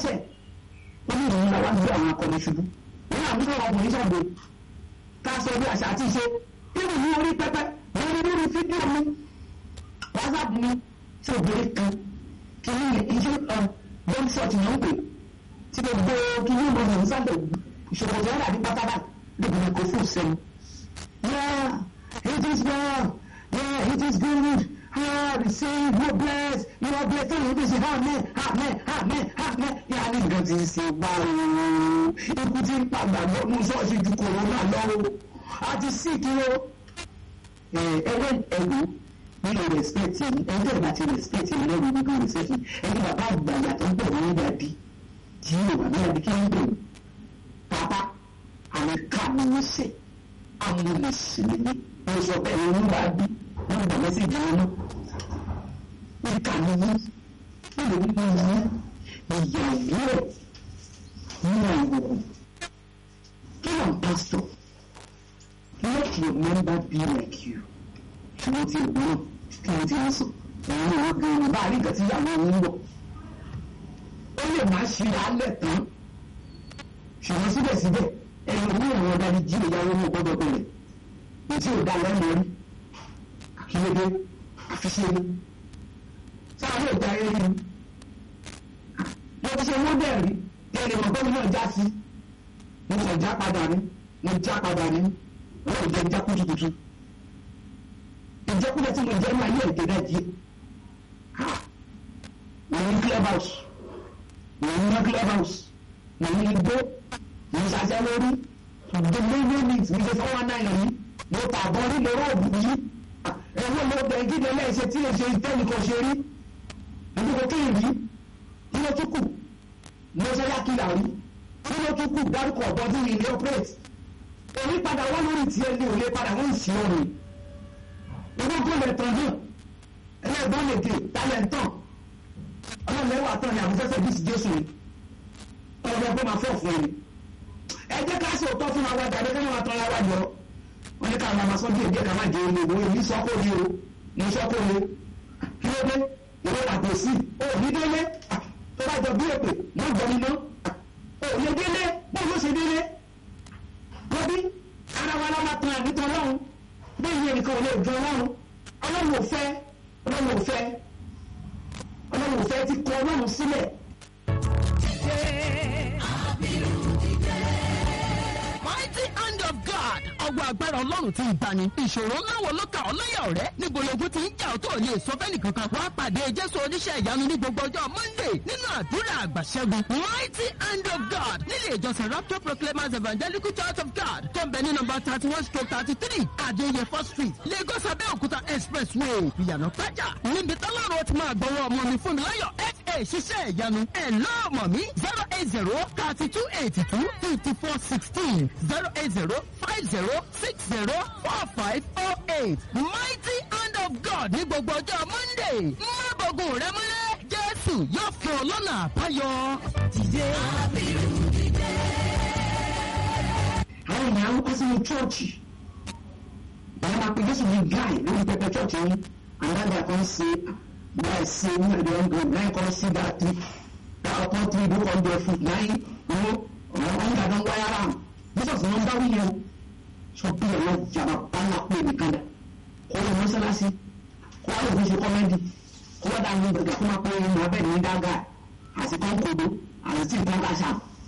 lẹ́sẹ̀ ó ní ìròyìn làwọn gbé àwọn akọni ṣubú wọn àwọn sọ̀rọ̀ ọkùnrin ṣàgbé ká sọ bí àṣà àti ìṣe irú ní orí pẹpẹ wọn ní lórí fídíò mi whatsapp mi ṣe òbèrè kan kí ní iṣẹ́ bọ́ọ̀lù ṣọ́ọ̀tì náà ń pè tí gbogbo kí ní ìmọ̀ ìrìn sábẹ̀ ìṣòro ìṣòro àti pátábà lóbi ní kò fún ìṣẹ́nu. yeah it is well yeah it is good ah receive you bless you are blessed tell you this amen amen amen amen yàrá ní nǹkan tí ń ṣe báwo ikú tí ń padà lọ́nu ṣọ́ọ̀ṣì ju kòrónà lọ́wọ́ àti síkì o ẹ̀wẹ̀ ẹ̀wù nínú respect yìí ẹgbẹ́ ìgbà tí respect yìí lẹ́wọ̀ nínú respect yìí ẹni bàbá àgbà yàtọ̀ ń bọ̀ ní ìgbà bí tí yóò wà ní ẹbí kí ń bẹ̀rù bàbá àwọn ká ni wọ́n ṣe àwọn olùsìn ní wọ́n sọ bẹ́ẹ̀ ni wọ́n bá bí wọ́n gbà mẹ́sẹ̀jì wọn náà wọ́n ká ni wọ́n wọ́n lè wípé yìí ìyá ìwúrẹ̀ nínú àìwòrán kí ló ń pásítọ̀ let your member be like you ṣùgbọ́n tí òun náà kí wọ́n ti ń sùn òun náà gan-an bá a rí nǹkan tí ìyàwó ń wọ̀ ó lè má ṣe alẹ́ tán ṣùgbọ́n síbẹ̀síbẹ̀ ẹni òun àwọn ọ̀dà ni jí ìyàwó ní ọgbọ́dọ̀ bẹ̀rẹ̀ ètí ò dá lẹ́nu rí àkíyèdè àfiṣe ni sáà lè gba eré ni mo ti ṣe wọ́n dẹ̀ rí ẹni mọ̀ bọ́ọ̀lù náà já sí mo kàn já padà ní mo já padà ní wọ́n ò jẹ́ já kùtùkùtù ìjẹkúlẹ̀ tí mo jẹ́ máa yẹ èdè náà díẹ̀ mo ní club house mo ní club house mo ní igbó mo ní sàṣẹ lórí gbogbo ilé mi mi ṣe fọwọ́ náà yìí mo tà bọ́ rí lọ́rọ́ òbí yìí ẹ̀wọ́n mo bẹ̀ kí lẹ́lẹ́ ṣe tí lè ṣe ìtẹ́nìkan ṣe rí ìdúgbò kí ìrí kí ló tún kù mo ṣe yá kí làrí kí ló tún kù dárúkọ ọ̀bọ tí mi lè operate èmi padà wọ́n lórí tiẹ̀ ní òye padà wọ́n ń ṣe ọ̀run ológun lè tàn hàn ẹlẹ́gbọ́n lè dé tálẹ̀ ń tàn ọlọ́lẹ́wà tán ni àbúfẹ́fẹ́ bí ti jésù ni ọlọ́dún ọgbọ́n máa fọ́ fún ẹni ẹ jẹ́ ká ṣe òótọ́ fún wa jáde kí wọ́n tán lára jọ wọ́n ní ká máa ma sọ díẹ̀ díẹ̀ ká má jẹ omi ìwé èmi sọ́kò ni o mo sọ́kò ni kí ló dé ìwé àpò sí o ní délé tó bá jọ bí èpè mọ́ jọ mi mọ́ o lè délé bó ló ṣe délé lọ́bí ara wa lára tan àbítọ́ lọ́hùn bẹ́ẹ̀ ni ẹnìkan ò lè jọ ọlọ́run ọlọ́run ò fẹ́ ọlọ́run ò fẹ́ ọlọ́run ò fẹ́ ti kọ ọlọ́run sílẹ̀. mighty hand of God ọwọ́ agbára ọlọ́run ti ìgbani ìṣòro ńlá wo ló kà ọ́ lọ́yà ọ̀rẹ́ níbo lógun ti ń jà ọ́ tó lè sọ fẹ́ni kankan wá pàdé jésù oníṣẹ́ ìyanu ní gbogbo ọjọ́ monday nínú àdúrà àgbàṣẹ́gun mighty hand of God nílé ìjọsìn rapture proclaimers evangelical church of God tó ń bẹ ní nọmba thirty one stroke thirty three adéyẹfọ́ street lagos abẹ́òkúta expressway ìyànà pàjá níbi tọ́lọ́run ti máa gbọ́wọ́ ọmọ mi fún mi láyọ̀ fa ṣiṣẹ́ ìyanu ẹ̀ lọ́ọ̀mọ̀ mi zero eight zero thirty two eighty two fifty four sixteen zero eight zero five zero six zero four five oh eight mighty hand of God ní gbogbo ọjọ́ monday má bọ̀gùn rẹ mọ́lẹ̀ jésù yóò fún ọ lọ́nà àbáyọ. dìde. àwọn èèyàn á kọ́ sínú chọ́ọ̀chì àwọn máa pe jésù ní guy lórí pẹpẹ chọ́ọ̀chì yín àdáńdà kan ṣe báyìí ṣe ní ẹ̀dẹ̀ ọ̀gbọ̀n náà kan sí dáàtì ọkàn tí ìbú kan bẹ fún náà owó ọ̀rọ̀ wọn yàrá ń wáyà rà jesus ní wọn bá wíyẹn o sọ bí ọ̀rọ̀ jàmbá báńlá pé nìkan dà kó lọ mọ́sálásí kó wá lè fi ṣe kọ́mẹ́dì kó wá dà ní gbẹ̀gà kó máa pé ẹnu abẹ́ ní dága àti kọ́ńkòdó àti tí nǹkan bá ṣá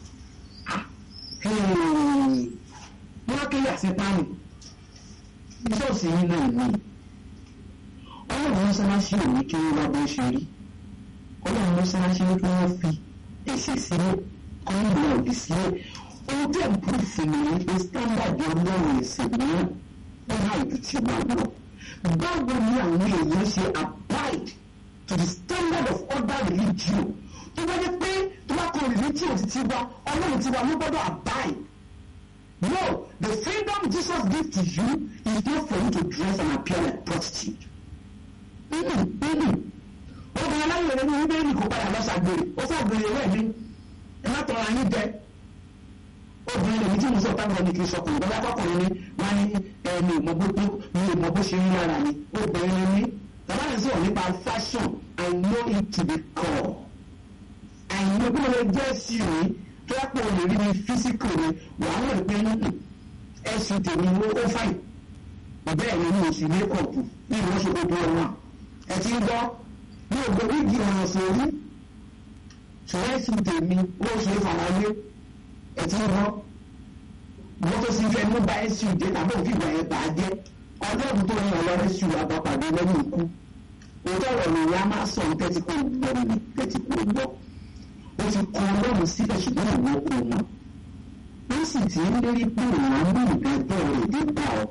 wọ́n kéde àṣepáni ṣọ́ọ̀ṣì yìí náà ní ọlọ́run mọ́sálásí ò ní kí wọ́n bá bó ṣe rí ọlọ́run mọ́sálásí ní kí wọ́n fi ẹ̀sẹ̀ sílẹ̀ kọ́ ń lọ òdì sílẹ̀ ohun tẹ̀ ń pè fún mi ní pé standard ọlọ́run ẹ̀sìn mìíràn ó náà ju ti wà lọ báwo ni àwọn èèyàn ṣe abide to the standard of other religion tó bá jẹ́ pé tó bá kọ religion ti ti wá ọlọ́run ti wá ló gbọ́dọ̀ abide no the freedom Jesus give to you is not for you to dress and appear like prostitute obìnrin aláwọ̀ ní bíbélì kò padà lọ ṣàgbèrè ó ṣàgbèrè rẹ̀ ní ẹ má tọrọ ayé jẹ obìnrin lèmi tí mo sọ táwọn ọmọ kì í sọkùnrin bọ́lá kọkùnrin ni wọ́n ní ẹni ìmọ̀ bó tó ní ìmọ̀ bó ṣe ń lára ni obìnrin ni bàbá mi sọ̀rọ̀ nípa fashion I know it to be core I know gbogbo bí wọ́n jẹ́ sí òní tó yẹ pé o lè rí ní físíkì rẹ wàá mọ̀ pé nínú ẹ̀sìn tèmi ló ó fàyè bẹ́ẹ̀ ni mo sì mékọ̀pù ní ìwọ́n ṣe gbogbo ọ̀wọ́n ẹ ti ń gbọ́ ní ògbó wíìgì ọ̀ràn sórí ṣùgbọ́n ẹ̀sìn tèmi ó ṣe é farawé ẹ ti ń gbọ́ wọ́n tó sì fẹ́ mú bá ẹ̀sìn dé tàbí òfin ìgbà yẹn bà á jẹ́ ọlọ́run tó ń yàn lọ ẹ̀sìn àbápàdé lẹ́yìn ikú òótọ́ ọ̀rọ̀ nìyá máa sọ tẹ́tí kó gbọ́ mi tẹ́tí kó gbọ́ ó ti kọ ọlọ́run síbẹ̀ ṣùgbọ́n ìwọ kò mọ̀ ó sì ti ń lérí pé òun á mú ìdájọ́ rẹ̀ dé bá ọ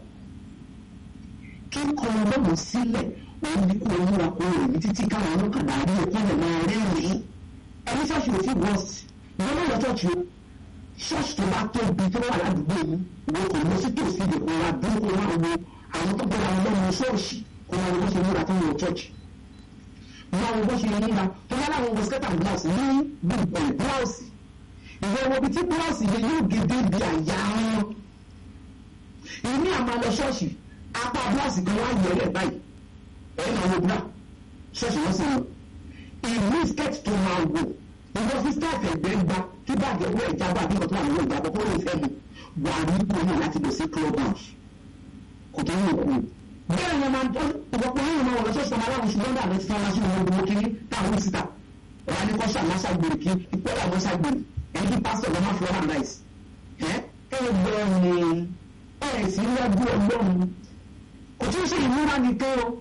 kíkọ ọlọ́run sílẹ̀ òun ní kó múra kó rẹ̀ ní títí káwọn ọlọ́kadà rí ẹ̀kọ́ rẹ̀ máa rẹ́rìn-ín ẹni ṣọ́ọ̀ṣì ò fi wọ́ọ̀sì ìwọ́n náà lọ ṣọ́ọ̀ṣì o ṣọ́ọ̀ṣì tó bá tóbi tó wà ládùúgbò yìí ìwọ kò lọ sí tòsí ìdè kó wá dúró kó wá wo àwọn tó gbọ́dọ̀ ọlọ́run ṣọ́ọ̀ṣì kó wá wo bó ṣe múra tó ń wọ ṣọ́ọ̀ṣì wọ́n wo bó ṣe múra tó wá láwọn wọ skẹ́tà blouse ní gbùgbọ̀n blouse ìwọ wo bí tí blouse yẹn yóò gèdè bí àyà wọn èmi àmà lọ ṣọ́ọ̀ṣì apá blouse kan wá yẹ ẹ̀ báyìí ẹ̀ máa wo bra ṣọ́ọ̀ṣì wọ́n sì wọ́n ìlú skirt tó máa wò ìwọ sí skirt ẹ̀gbẹ́ gba tí báàgì owó ìjábọ̀ àbí nǹkan tó wà lọ́wọ́ ìjábọ̀ kó lè fẹ́ mu wà ní ipò náà láti lọ sí club house kò tó ń wò kú. bẹ́ẹ̀ ni máa ń tọ́ ìwọ́pọ̀ yẹn máa wọ̀ lọ́sọ̀ sọ̀rọ̀ aláwọ̀ ṣùgbọ́n dàbẹ̀ ti fara sínú ọdún mọ́ kiri táwọn síta wà ní kọ́ṣà lásàgbèrè kí ìpẹ́lẹ̀ àwọn sàgbèrè ẹni kí pásítọ̀ lọ́ máa flora nice. ẹ ẹ gbọ́ ni ẹ sì ń wájú ọlọ́run kò tún ṣe ìmúra nìkan o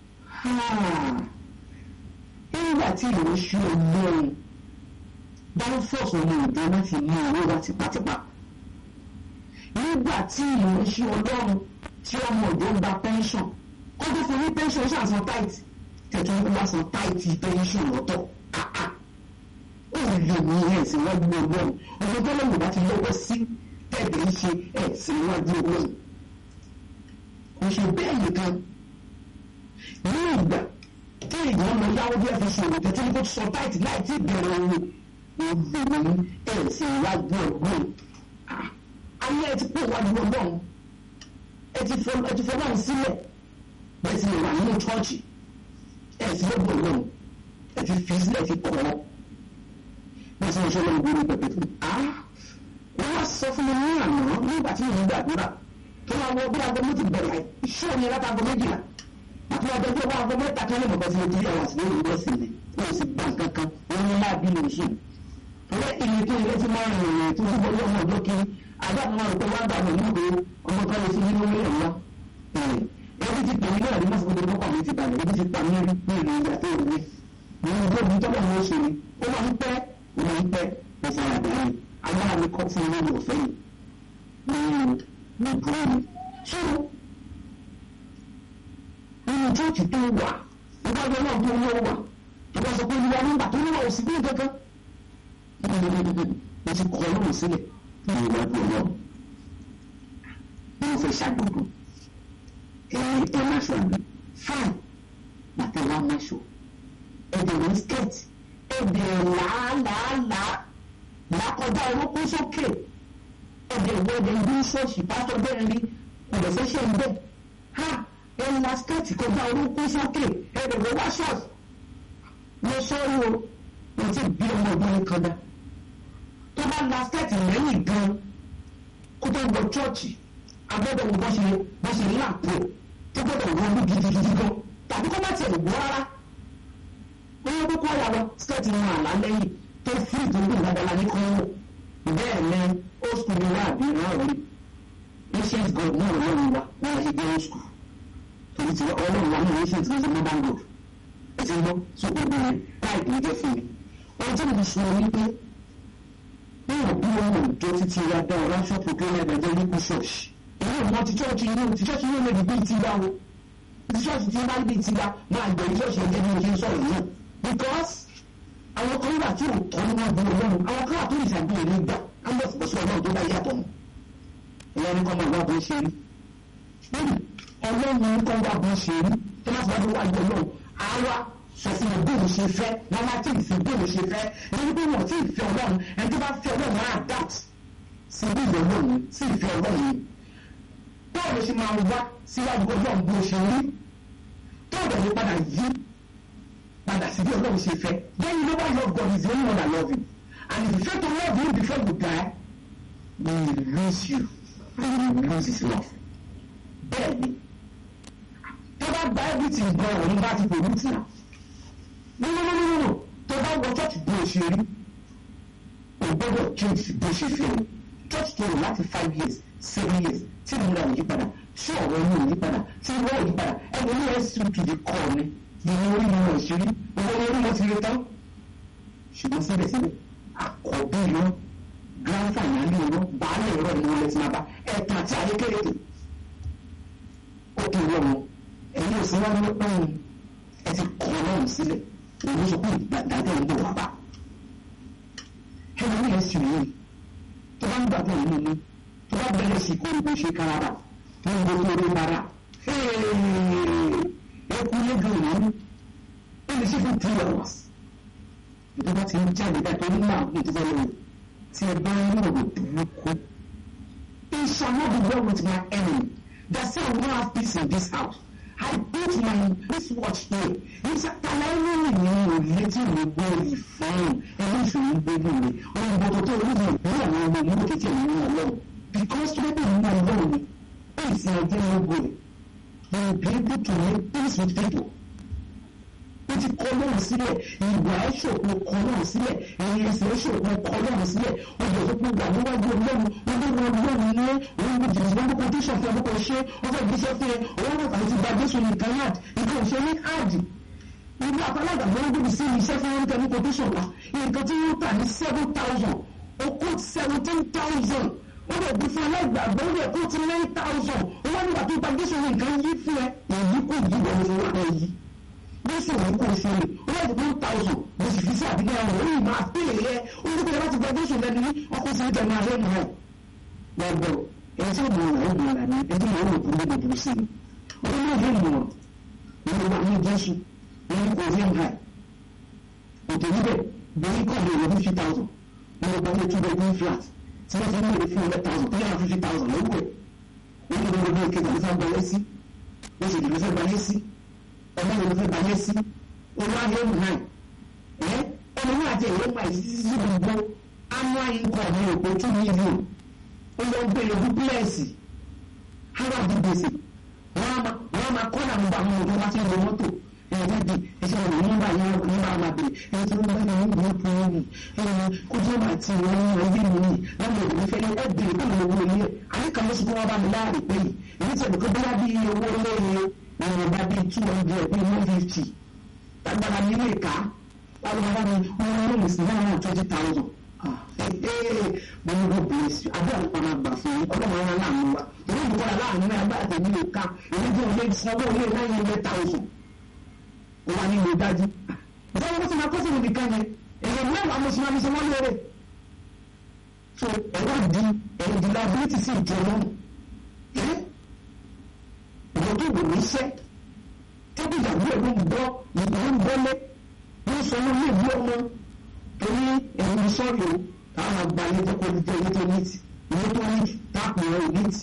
nígbà tí ìwọ ṣú ọlọ́run dáńfọ̀sì ọmọ òde láti mú owó wá tipátipá nígbà tí ìwọ ṣú ọlọ́run tí ọmọ òde ń gba pẹ́ńsọ̀n kó tó fún ní pẹ́ńsọ̀n ṣáà san táìtì tẹ̀tọ́ ń wá san táìtì pẹ́ńsọ̀n lọ́tọ̀ àá ó lè ní ẹ̀sìn wájú ọlọ́run ọmọ tó lọ́wọ́ bá ti lọ́wọ́ sí tẹ̀lé ń ṣe ẹ̀sìn wájú ọlọ́run kò ṣe bẹ́ẹ̀ nìkan ní ìgbà tí èèyàn lọ yáwó bí ẹ fi ṣòwò tẹ́tí ní kó sọ táìtì láì tí bẹ̀rẹ̀ owó obìnrin ẹ̀ sì wájú ọgbọ́n ayé ẹ ti pè wájú ọgbọ́n ẹ ti fọlọ́run sílẹ̀ bẹ́ẹ̀ sì lè wà nínú chọ́ọ̀chì ẹ̀ sì lọ́gbọ̀n ọgbọ́n ẹ ti fi sílẹ̀ ti kọ́ ọ́ bẹ́ẹ̀ sì lè ṣe lọ́wọ́ gbórí pẹ̀pẹ̀ tó wọ́n wá sọ fún mi ní àná nígbà tí mo ń gbàdúrà tó máa wọ bí aago méjì bẹ̀rẹ̀ iṣẹ́ òní látago méjìlá àti ọjọ́ tí wọ́n agbọ́gbẹ́ ta kẹ́lẹ́ mọ̀gbẹ́ tí mo ti rí àwọn àsìkò ìlú ọ̀sìn mi wọ́n sì gbà kankan wọ́n ní láàbí lè ṣe. Ìwé ìlú tó ilé tí máa ń rìn rìn tó ń bọ́ lọ́mọ ọjọ́ kiri àbá àwọn àrùkọ wá gbà mí nígbè ọmọ kan lè fi nínú ilé ọ̀la. Ebi ti pè mí náà ní mọ́sán gbogbo ọkọ̀ mi ti balẹ̀ ebi ti pa mí rí ní ìlú ìgbà tó rí. Mo ní gbé ibi tọ́lọ̀ wọn ṣe ni ó máa ń pẹ́ ó máa ń pẹ́ mo fara dà ní agbára mi kọ́ fún ilé ìwòfẹ́ yìí. Ní ìdúró mi. Ṣé nínú chọ́ọ̀chì tó wà nígbàgbọ́ náà tó wọ́ wà tó bá sọ pé olúwa nígbà tó níwà òsì bí kankan mo ti kọ́ ọlọ́run sílẹ̀ ní ìwádìí ọlọ́run mo fẹ́ ṣàgbọ̀dọ̀ ẹ ẹ má ṣọ àmì fáìn bàtà wa má ṣọ ẹ̀dẹ̀ ní skirt ẹ̀dẹ̀ làálàálàá làkọjá orúkún sókè ẹ̀dẹ̀ ìwọ́dẹ̀ ìlú ṣọ́ọ̀ṣì pásítọ̀ bẹ́ẹ̀ rí ọ̀dẹ̀ fẹ́ ṣe ń bẹ́ẹ̀ ha ẹnu la skẹ́ẹ̀tì kọjá orúkún sókè ẹnu ìwé wá ṣọ́ọ̀ṣì mo sọ́ọ́rù o mo ti bí ọmọ obìnrin kan dá tó bá la skẹ́ẹ̀tì lẹ́yìn gan kó tó wọ chọ́ọ̀chì agbọ́dọ̀ wo bọ́ ṣe bọ́ ṣe láàpò tó gbọ́dọ̀ wọ ọdún gidigidi gan tàbí kó má tiẹ̀ wọ́ rárá oyè kókó ọ̀yà lọ skẹ́ẹ̀tì wọn àlá lẹ́yìn tó fún ìdúró ìdájọ́ ní kọ́ńwó bẹ́ẹ̀ ni ó sùn ní wá àbí náà rí ancient god náà lọ́rùn wa wọ́n á ṣe dé old school torí ti ọlọ́run wa ní ancient ní ṣe modern god ẹ ti gbọ́ so gbogbo rẹ̀ táìpì ń jẹ́ fún mi ohun tí mo sọ ni pé báwo bí wọn ò jọ títí wa dá ọ̀rá ṣọ́ọ̀pù tó lẹ́nu ẹ̀jẹ̀ nípò ṣọ́ọ̀ṣì èyí ò mọ ti chọ́ọ̀chì inú ti chọ́ọ̀chì inú lè bí ti wá o ti chọ́ọ̀chì tí wọ́n bá bí ti wá máa gbẹ̀rù chọ́ọ̀chì ẹ̀jẹ̀ bí mo ṣe ń sọ̀rọ̀ náà because àwọn kan wà tí ò tọ́ ní wọn bí ọlọ́run àwọn kan wà tó ìṣàgbé ìlú gbà á lọ fò sí ọlọ́run tó bá yàtọ̀ mọ́ ìyá ní kọ́ máa wá bó ṣe rí ọlọ́run ní kọ́ wá bó ṣe rí tó má ti wá bí wá yọ ọlọ́run àwa sọ fún mi bóun ṣe fẹ́ wọn má tí ì fi bóun ṣe fẹ́ ẹni bí wọn tí ì fẹ́ ọlọ́run ẹni tó bá fẹ́ ọlọ́run á adapt sí bí ìyọ̀ ọlọ́run sí ìfẹ́ ọlọ́run yìí báwo ló ṣe máa wá síwájú ọlọ́run bó ṣe rí tó ọ̀dọ̀ ló padà yí padà sí bí ọlọ́run ṣe fẹ́ then you know why love God is the only one that love you and if you fail to love him before you die he will lose you and he will lose his love bẹ́ẹ̀ni tó bá gba everything gan òun bá ti pè ní tìǹà no no no no no tó bá wọ church bí o ṣe rí o gbọ́dọ̀ change bó ṣe fẹ́ o church tó o láti five years seven years tí mo ra òyìn padà tí ọ̀rọ̀ inú òyìn padà tí ìwọ òyìn padà ẹni ní ẹ̀sùn to the core ni ìyẹn orí mi wọ̀ ṣeré owó ní orí mo ti rí tán ṣùgbọ́n síbẹ̀síbẹ̀ àkọ́bí irọ́ grand finale irọ́ baálé irọ́ ni wọ́n lè ti máa bá ẹ̀tàn àti ayé kéréje ó kì í wọ̀ wọn ẹ̀yin ò sí wá ní ọ̀hún ẹ ti kọ́ ọlọ́run sílẹ̀ òun sọ pé ìgbàdàdé ń bọ̀ wá bá ẹni ní ẹ̀sùn yìí tó bá ń gbàgbọ́ nínú mi tó bá bẹ̀rẹ̀ sí kó ibo ṣe kára ní gbogbo orí bara ẹkú lẹ́gàn ìlú ó lè ṣe fún three hours tó bá ti ń jáde dá tó ní láàbùn tó fẹ́ lọ́wọ́ tí ẹ bá ń lọ́wọ́ burúkú it shall not be well with my enemy that say I will not have peace in this house I put my wristwatch here níṣẹ́ tàlàyé ní òye tí mo gbọ́ ìfọ́n ẹni ìṣòro gbogbo mi ọ̀rọ̀ ìbọ̀dọ̀ tó orí mi ní àwọn ọmọ ìlú kékeré ní ọlọ́run because tó bẹ́ẹ̀ ní ọlọ́run ni peace na ọjọ́ ìlú rẹ̀ you will be able to make peace with people ó ti kọ́ lọ́run sílẹ̀ ìwà ẹ̀ṣọ́ kò kọ́ lọ́run sílẹ̀ ẹ̀yìn ẹ̀sẹ̀ ẹ̀ṣọ́ kò kọ́ lọ́run sílẹ̀ ọjọ́ tó kó wà níwájú ọlọ́run ọlọ́run ọlọ́run ní òun kò jìnnà lọ́wọ́ kan tó ṣàfihàn lọ́kọ̀ ṣe ọjọ́ ìgbésẹ̀ fún ẹ òun kò kàwé ti gba jésù nìkan yard ìgbà òṣèré ní áàdì ìlú àpálágbà ló ń gbèbí sí iṣẹ́ fún oúnjẹ ní quotation wa nǹkan tí wọ́n tà ní seven thousand ó kó seventeen thousand ó lè bí fún aláìgbàgbọ́ ó lè kó ti nine thousand ó wá nígbà tó gba jésù nìkan yí fún ẹ èyí kò yí wọ́n ní wọ́n èyí jésù òun kò ṣe lè ó lè one thousand mo sì fi sí àbílẹ̀ ọ̀rọ̀ ó yìí máa pè é ó ní kíkẹ́ láti gba jésù lẹ́nu ní ọkọ̀ sí ìjọba ayé mi náà gbọ́dọ̀ ẹni tí ó mọ̀ ọ́n ó mọ̀ ọ́n ní ẹni tí mo rò kúrò lóbi sí i ó ní ìwé ìmọ̀ ọ́n ní wà ní jésù ní kò rí ẹ̀ òtò níbẹ̀ bẹ́ẹ̀ kọ́ mi ìwé fifty thousand ní ọgbà ní two bedroom flat tí wọ́n ti ní ìwé fún hundred thousand three hundred fifty thousand lówó ẹ̀ wọ́n ní gbogbo ìkejì ló fẹ́ gbalẹ̀ sí wọ́n sì lè fẹ́ gbalẹ̀ sí ọmọ ìwé fẹ́ gbalẹ̀ sí olùwàdí ẹ̀mú náà ẹ̀ ọmọ náà ti ẹ̀yẹ́ pa ìsísí gbogbo annual income ní òpó two million ó lọ gbé ewu pílẹ̀sì harvard gbèsè wọ́n á máa kọ́ làwọn bá àwọn ọmọdé wá sí ìlú mọ́tò ẹ̀ẹ́dẹ́ di ẹ̀sẹ̀ wọn ní bá yẹn ní bá wà bèrè ẹ̀yẹ tí wọ́n bá yẹn ní ìlú fún yẹn ẹ̀yẹ kó jẹ́ bá ti wọ́n ní ẹ̀yẹ mi ní láwọn òbí fẹ́ ní ẹ̀bìrì kó lè wọ ilé àyè kan lóṣù tó wọ́n bá mi láàrin pé yìí èyí tí ẹ̀dùnkọ́ bóyá bí owó lóye ìwọ̀n bá bí two hundred bí one fifty lágbára mi lè ká láwọn bá mi wọ́n lóye sí náà náà twenty thousand mo ní kó bèrè sí abẹ́ àlùkò máa gbà fún yín ọlọ́run ara láàánú wa èyí ìbúkọ́ aláàánú náà agbára tèmi lè ká èyí tí wọ́n lè sanwó ilé náà yẹn lé thousand ó wà nínú ìdájú ìjọba wọn ti máa kó sínú nìkan yẹn èèyàn mẹ́wàá mo sì máa fi ṣe wọ́n lóore so ẹ̀rọ di ẹ̀rọ di liability sí ìjọ náà ẹ̀ ìjọ tó wò ní iṣẹ́ tẹ́bí ìyàwó ẹ̀ ló ń gbọ́ ìgbà ń gbọ́lé ló ń sọ lórí ìlú ọmọ torí ẹ̀rọ sọ́ọ̀rì o táwọn àgbà ilé tó kọ́ ìjọ ilé tó níìtì ilé tó níìtì táàpù ẹ̀ ò níìtì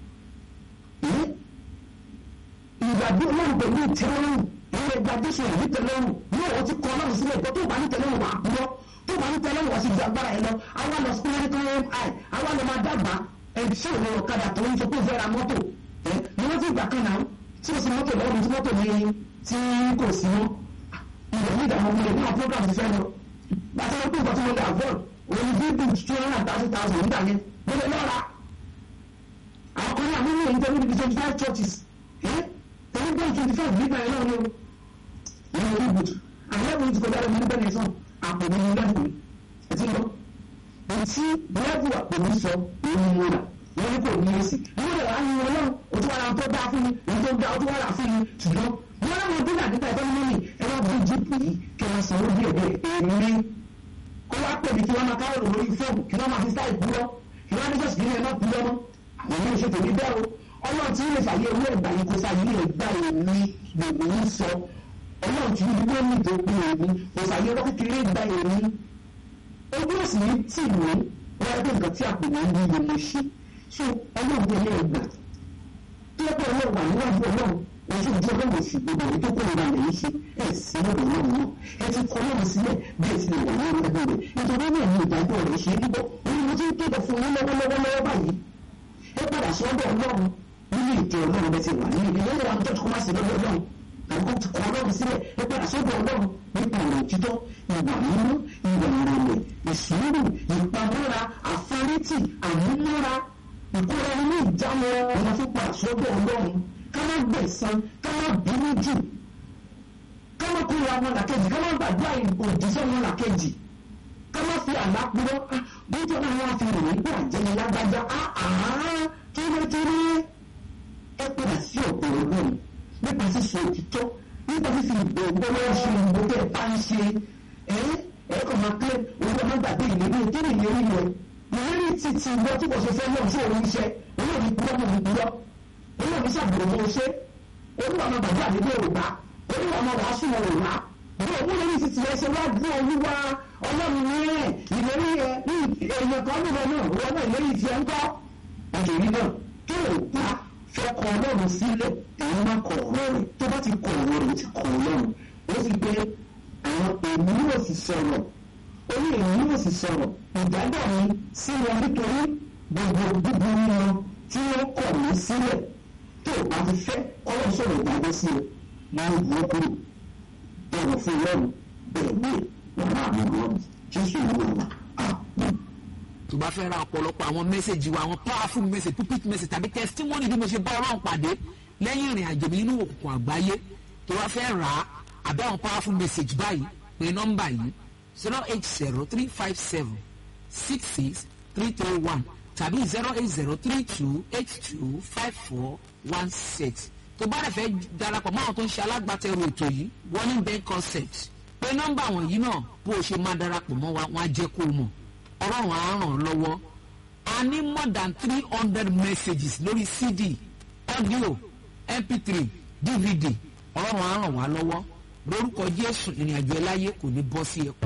ìgbàgbé ọlọ́run pẹ̀lú ìtẹ́lọ́rùn ilé ẹgbẹ́ adéṣe èyí tẹ́lọ́rùn yóò wọ́n ti kọ́ ọlọ́run sílẹ̀ tó tó bá ní tẹ́lọ́rùn wà á lọ tó bá ní tẹ́lọ́rùn wà sí ju agbára ẹ lọ àwa lọ sí medical mi àwa lọ máa dàgbà ẹ ṣé ìwé ọ̀kadà tó ń sọ pé fẹ́ ra mọ́tò ẹ ní wọ́n ti gbà kan náà tí o sì mọ́tò lọ́rùn tí mọ́tò ní tí kò sí mọ́ ilẹ̀ ní ìdààmú ọmọdé náà program ti fẹ́ lọ bàtà wọn pé ìgbà tí wọ́n lè avoid òun bí bí two hundred and thirty thousand nígbà yẹn lọ́lẹ̀ lọ́ra àwọn kan náà nínú ìjọba níbi twenty five churches tẹ̀lé bẹ́ẹ̀ twenty five nígbà yẹn náà ni o ní orí ibùdó àwọn ẹ̀bùn ti kọjá lọ́wọ́ nígbà yẹn sàn àpò mi ní lẹ́bù mi ẹ̀tí lọ. Ètí lẹ́bù àpò mi sọ òun ni mo rà wọ́n ní kò ní èsì. Wọ́n lè wá ní wọn náà o tún wá ra tó dá fún mi èyí tó dá o tún wá rà fún mi ṣùgbọ́n wọ́n láwọn ọdún náà nípa ẹ̀fọ́ mímí ẹ wá bí jíìpù yìí kí wọ́n sanwó díẹ̀ díẹ̀ èmi kó wá pè mí kí wọ́n máa káwọ́ lórí fóònù kí wọ́n máa fi sáì búrọ́ kí wọ́n ní jọ́sìn nílẹ̀ náà búrọ́ mọ́ àwọn ilé iṣẹ́ tèmi bẹ́ẹ̀ o ọlọ́run tí ilé fàyè owó ẹ̀gbà yìí kó fàyè ẹ̀gbà èmi gbogbo ń sọ ọlọ́run tí ibi wọ́n ní ìdókòwò èmi kò fàyè ọlọ́ kékeré ẹ̀gbà èmi ojú òsì ní tì mí wọ́n ẹgbẹ́ nǹkan tí àpò mi ń bí iye mo ṣe so ọlọ́run ilé ẹ̀gbà tó yẹ kó ọlọ́run wà níwájú ọlọ́run ojú ojú ọlọ́run sì gbogbo èyí tó kó ìlànà lẹ́yìn ṣe ẹ̀ sí lọ́dọ̀ náà mọ́ ẹ ti kọ́ lọ́run sílẹ̀ bẹ́ẹ̀ ti lè wà ní ẹgbẹ́ rẹ̀ nítorí náà ní ìdájọ́ rẹ̀ ṣe é bíbọ́ òun ni mo ti ń kéde fún yín lọ́wọ́lọ́wọ́ báyìí ẹ padà sọ́dọ̀ ọlọ́run nínú ìjọ ọlọ́run bẹ́ẹ̀ ti wà nínú ìdílé ìwà tó kọ́ máa sí lọ́dọ̀ ọlọ́run tàbí kó ti kọ́ ọlọ́run sílẹ̀ ẹ padà sọ́dọ̀ ọlọ́run nípa ọ̀rọ̀ òtítọ́ ìwà mímú ìwà ìrẹ̀lẹ̀ ìsúrù ìpamọ́ra àforítì àmúmọ́ra ìkóra inú ìjánu ọ̀nà fún padà sọ́dọ̀ ọlọ́run ká má gbẹ̀san ká má bínú jù ká má kóra ọmọ làkejì ká má gbàdúrà òdìsọ́ ọmọ làkejì ká má fi àlá purọ́ bójú ọ̀nà wọn fi rìn nígbà jẹ́ni lágbájá kírékíré ẹ padà sí ọ̀pọ̀ ọlọ́run nípa sísọ òtítọ́ nípa fífi ìgbọ̀ngbọ́n lọ́wọ́ ṣe ìbò tẹ́ ẹ bá ń ṣe ẹ ẹ kàn máa pé owó ọmọ gbàgbé ìlérí kí ni ìlérí rẹ ìlérí ti ti gbọ́ tí kò ṣe fẹ́ náà sí òun iṣẹ́ olóòní kúrọ́ mọ̀ ní kúrọ́ olóòní ṣàbùrọ̀ mọ́ ṣe olúwa ọmọ bàbá àdébé òrùka olúwa ọmọ wàásù wọn òrùka bí òun lórí ti tiẹ̀ ṣe wá dún olúwa ọlọ́run ní ẹ̀ ìlérí ẹ ní èèyàn kan nílò náà wọn náà ìlérí tiẹ̀ ń kọ́ nítorí náà tó o bá fẹ́ kọ ọlọ́run sílẹ̀ èyí máa kọ ọ̀rọ̀ rẹ̀ tó bá ti kọ ọ̀rọ̀ rẹ̀ ti kọ ọlọ́run ó sì pé àwọn èmi yóò sì sọ̀rọ̀ ó ní èmi yóò sì sọ̀rọ̀ ìdájọ́ mi sí wọn nítorí gbogbo búburú wọn tí wọ́n kọ̀ mí sílẹ̀ tó o bá ti fẹ́ ọlọ́run sọ̀rọ̀ ìdájọ́ sí ẹ máa ń gbọ́ kúrò bẹ̀rẹ̀ fún ọlọ́run bẹ̀rẹ̀ ní wàhálà àwọn ọlọ́run jésù ìwé wa àpò tó bá fẹ́ ra ọ̀pọ̀lọpọ̀ àwọn mẹ́sẹ̀gì wa àwọn powerful message pulpit message tàbí testimony bí mo ṣe bá ọlọ́run pàdé lẹ́yìn ìrìn àjò mi nínú òkùnkùn àgbáyé tó bá fẹ́ rà á àbí àwọn powerful message báyìí pé nọ́mbà yìí zero eight zero three five seven six six three three one tàbí zero eight zero three two eight two five four one six tó bá rẹ̀ fẹ́ darapọ̀ mọ́ àwọn tó ń ṣe alágbàtẹrù ètò yìí warning bank concept pé nọ́mbà wọ̀nyí náà bó o ṣe máa darapọ̀ mọ́ wa wọ́n á jẹ́ kó o mọ̀ ọlọ́run á ràn ọ́ lọ́wọ́ a ní more than three hundred messages lórí cd audio mp3 dvd ọlọ́run á ràn wá lọ́wọ́ lórúkọ jésù ìrìn àjò ẹláyé kò ní bọ́ sí ẹ̀kọ́.